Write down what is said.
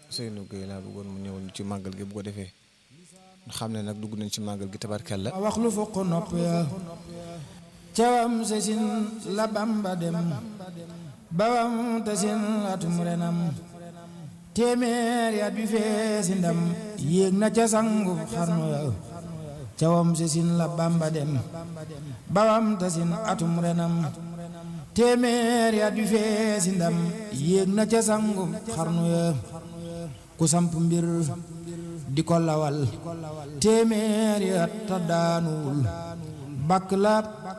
Ousseynou Gueye laa bëggoon mu ñëwal ci màggal gi bu ko defee xam ne nag dugg nañ ci màggal gi tabarkalla wax lu fokk nopp ya cawam sesin la bamba dem bawam tasin atum renam téeméer yaat bi feesi ndam yéeg na ca sangu xarnu ya cawam sesin la bamba dem bawam tasin atum renam téeméer yaat bi feesi ndam yéeg na ca sangu xarnu ya ku samp mbir di ko lawal téeméer yaat ta daanuwul bakk la